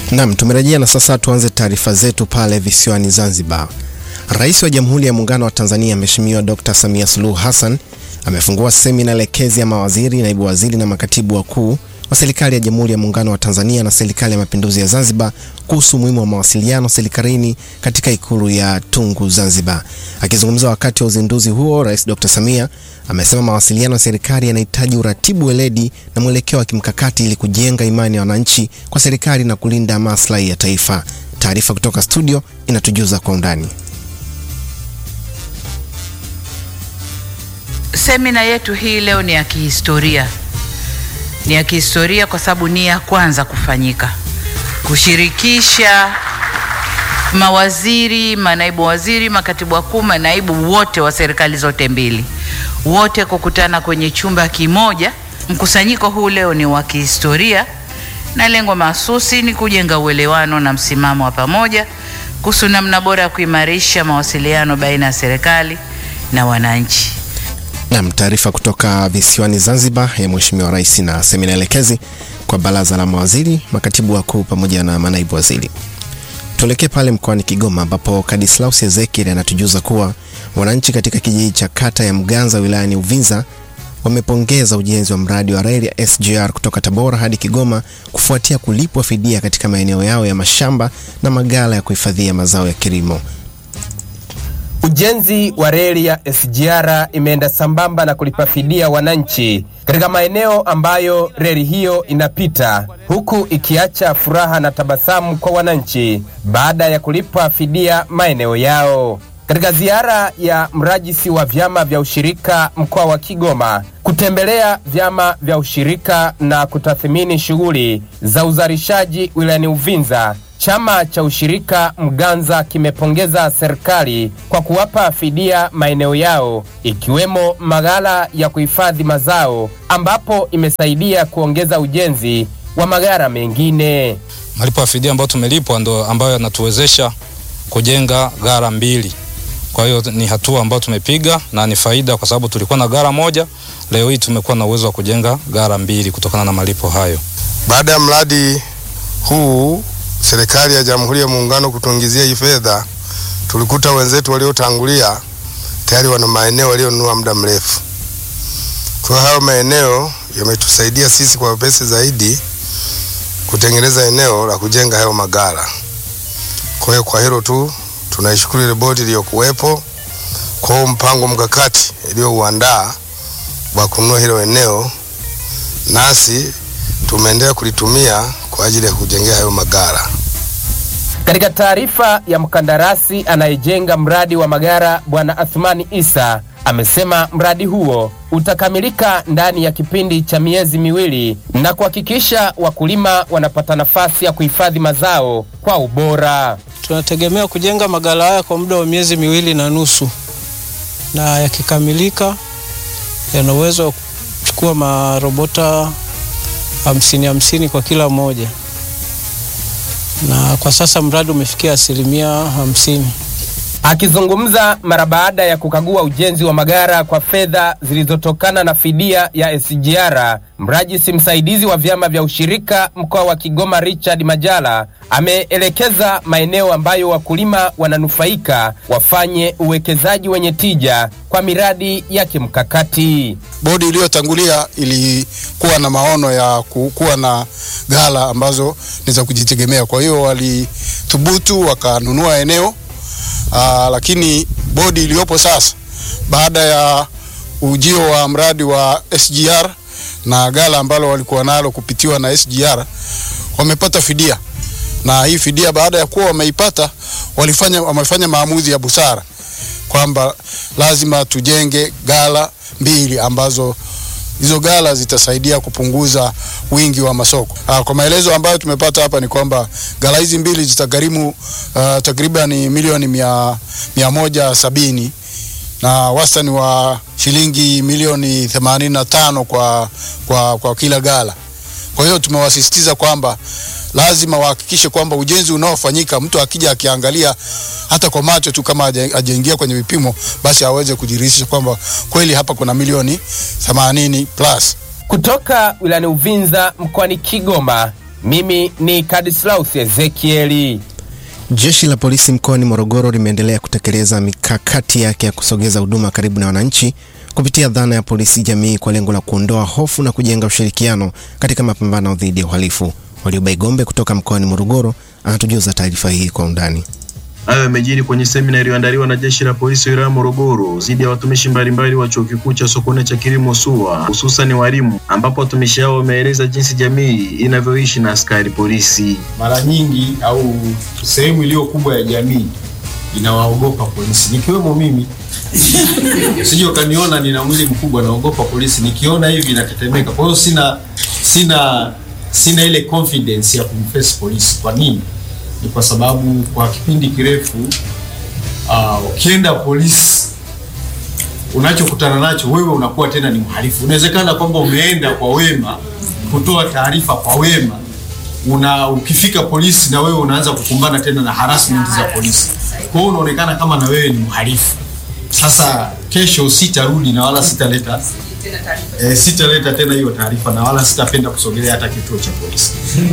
Naam, tumerejea na sasa tuanze taarifa zetu pale visiwani Zanzibar. Rais wa Jamhuri ya Muungano wa Tanzania Mheshimiwa Dr. Samia Suluhu Hassan amefungua semina elekezi ya mawaziri, naibu waziri na makatibu wakuu wa serikali ya Jamhuri ya Muungano wa Tanzania na serikali ya Mapinduzi ya Zanzibar kuhusu umuhimu wa mawasiliano serikalini katika ikulu ya Tungu Zanzibar. Akizungumza wakati wa uzinduzi huo, Rais Dr. Samia amesema mawasiliano ya serikali yanahitaji uratibu, weledi na mwelekeo wa kimkakati ili kujenga imani ya wananchi kwa serikali na kulinda maslahi ya taifa. Taarifa kutoka studio inatujuza kwa undani. Semina yetu hii leo ni ya kihistoria, ni ya kihistoria kwa sababu ni ya kwanza kufanyika, kushirikisha mawaziri, manaibu waziri, makatibu wakuu, manaibu wote wa serikali zote mbili, wote kukutana kwenye chumba kimoja. Mkusanyiko huu leo ni wa kihistoria na lengo mahsusi ni kujenga uelewano na msimamo wa pamoja kuhusu namna bora ya kuimarisha mawasiliano baina ya serikali na wananchi. Nam, taarifa kutoka visiwani Zanzibar ya Mheshimiwa Rais na semina elekezi kwa baraza la mawaziri, makatibu wakuu pamoja na manaibu waziri. Tuelekee pale mkoani Kigoma ambapo Kadislaus Ezekiel anatujuza kuwa wananchi katika kijiji cha kata ya Mganza wilayani Uvinza wamepongeza ujenzi wa mradi wa reli ya SGR kutoka Tabora hadi Kigoma kufuatia kulipwa fidia katika maeneo yao ya mashamba na maghala ya kuhifadhia mazao ya kilimo. Ujenzi wa reli ya SGR imeenda sambamba na kulipa fidia wananchi katika maeneo ambayo reli hiyo inapita, huku ikiacha furaha na tabasamu kwa wananchi baada ya kulipwa fidia maeneo yao. Katika ziara ya mrajisi wa vyama vya ushirika mkoa wa Kigoma kutembelea vyama vya ushirika na kutathmini shughuli za uzalishaji wilayani Uvinza, chama cha ushirika Mganza kimepongeza serikali kwa kuwapa fidia maeneo yao ikiwemo maghala ya kuhifadhi mazao ambapo imesaidia kuongeza ujenzi wa maghala mengine. Malipo ya fidia ambayo tumelipwa ndo ambayo yanatuwezesha kujenga gara mbili. Kwa hiyo ni hatua ambayo tumepiga na ni faida, kwa sababu tulikuwa na gara moja, leo hii tumekuwa na uwezo wa kujenga gara mbili kutokana na malipo hayo. Baada ya mradi huu serikali ya Jamhuri ya Muungano kutuingizia hii fedha, tulikuta wenzetu waliotangulia tayari wana maeneo walionunua muda mrefu. Kwa hayo maeneo yametusaidia sisi kwa wepesi zaidi kutengeneza eneo la kujenga hayo magala. Kwa hiyo kwa hilo tu tunaishukuru ile bodi iliyokuwepo kwa huo mpango mkakati iliyouandaa wa kununua hilo eneo, nasi tumeendelea kulitumia kwa ajili ya kujengea hayo magara. Katika taarifa ya mkandarasi anayejenga mradi wa magara Bwana Athmani Isa amesema mradi huo utakamilika ndani ya kipindi cha miezi miwili na kuhakikisha wakulima wanapata nafasi ya kuhifadhi mazao kwa ubora. Tunategemea kujenga magala haya kwa muda wa miezi miwili na nusu, na yakikamilika yana uwezo wa kuchukua marobota hamsini hamsini kwa kila moja, na kwa sasa mradi umefikia asilimia hamsini. Akizungumza mara baada ya kukagua ujenzi wa magara kwa fedha zilizotokana na fidia ya SGR, mrajisi msaidizi wa vyama vya ushirika mkoa wa Kigoma Richard Majala ameelekeza maeneo ambayo wakulima wananufaika wafanye uwekezaji wenye tija kwa miradi ya kimkakati. Bodi iliyotangulia ilikuwa na maono ya kuwa na ghala ambazo ni za kujitegemea, kwa hiyo walithubutu wakanunua eneo Aa, lakini bodi iliyopo sasa baada ya ujio wa mradi wa SGR na ghala ambalo walikuwa nalo kupitiwa na SGR wamepata fidia, na hii fidia baada ya kuwa wameipata walifanya, wamefanya maamuzi ya busara kwamba lazima tujenge ghala mbili ambazo hizo ghala zitasaidia kupunguza wingi wa masoko. Aa, kwa maelezo ambayo tumepata hapa ni kwamba ghala hizi mbili zitagharimu uh, takriban milioni mia, mia moja sabini na wastani wa shilingi milioni themanini na tano kwa, kwa, kwa kila ghala. Kwa hiyo tumewasisitiza kwamba lazima wahakikishe kwamba ujenzi unaofanyika mtu akija akiangalia hata kwa macho tu kama hajaingia kwenye vipimo, basi aweze kujiridhisha kwamba kweli hapa kuna milioni 80 plus. Kutoka wilayani Uvinza mkoani Kigoma, Mimi ni Kadislaus Ezekieli. Jeshi la polisi mkoani Morogoro limeendelea kutekeleza mikakati yake ya kusogeza huduma karibu na wananchi kupitia dhana ya polisi jamii kwa lengo la kuondoa hofu na kujenga ushirikiano katika mapambano dhidi ya uhalifu. Waliobai Gombe kutoka mkoani Morogoro anatujuza taarifa hii kwa undani. Hayo yamejiri kwenye semina iliyoandaliwa na jeshi la polisi wilaya Morogoro dhidi ya watumishi mbalimbali wa chuo kikuu cha Sokoine cha kilimo SUA, hususan walimu, ambapo watumishi hao wameeleza jinsi jamii inavyoishi na askari polisi. Mara nyingi au sehemu iliyo kubwa ya jamii inawaogopa polisi, nikiwemo mimi. Usije ukaniona nina mwili mkubwa, naogopa polisi, nikiona hivi natetemeka. Kwa hiyo sina sina sina ile confidence ya kumface polisi. Kwa nini? Ni kwa sababu kwa kipindi kirefu uh, ukienda polisi unachokutana nacho wewe unakuwa tena ni mhalifu. Inawezekana kwamba umeenda kwa wema kutoa taarifa kwa wema, una ukifika polisi na wewe unaanza kukumbana tena na harassment za polisi, kwa hiyo unaonekana kama na wewe ni mhalifu. Sasa kesho sitarudi na wala sitaleta eh, sitaleta tena hiyo taarifa na wala sitapenda kusogelea hata kituo cha polisi.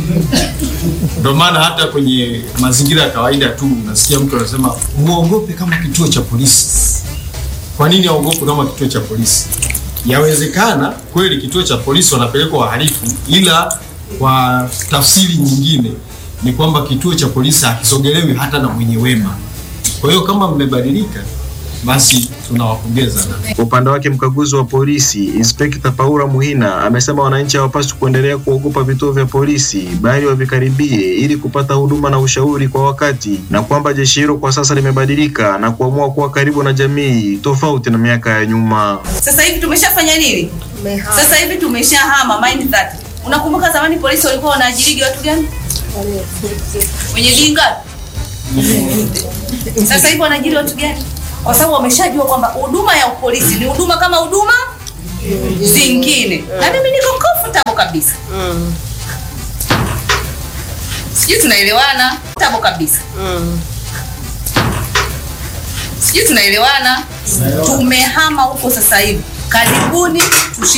Ndio maana hata kwenye mazingira ya kawaida tu unasikia mtu anasema muogope kama kituo cha polisi. Kwa nini aogope kama kituo cha polisi? Yawezekana kweli kituo cha polisi wanapelekwa wahalifu, ila kwa tafsiri nyingine ni kwamba kituo cha polisi hakisogelewi hata na mwenye wema. Kwa hiyo kama mmebadilika, basi tunawapongeza. Kwa upande wake mkaguzi wa polisi Inspekta Paula Muhina amesema wananchi hawapaswi kuendelea kuogopa vituo vya polisi bali wavikaribie ili kupata huduma na ushauri kwa wakati, na kwamba jeshi hilo kwa sasa limebadilika na kuamua kuwa karibu na jamii tofauti na miaka ya nyuma. Sasa hivi tumeshafanya nini? Sasa hivi tumeshahama mind that. Unakumbuka zamani polisi walikuwa wanaajirigi watu gani? Wenye dinga. Sasa hivi wanaajiri watu gani? Kwa sababu wameshajua kwamba huduma ya polisi ni huduma kama huduma zingine, na mimi niko comfortable kabisa. Sijui tunaelewana? Comfortable kabisa. Sijui tunaelewana? Tumehama huko sasa hivi. Karibuni tushi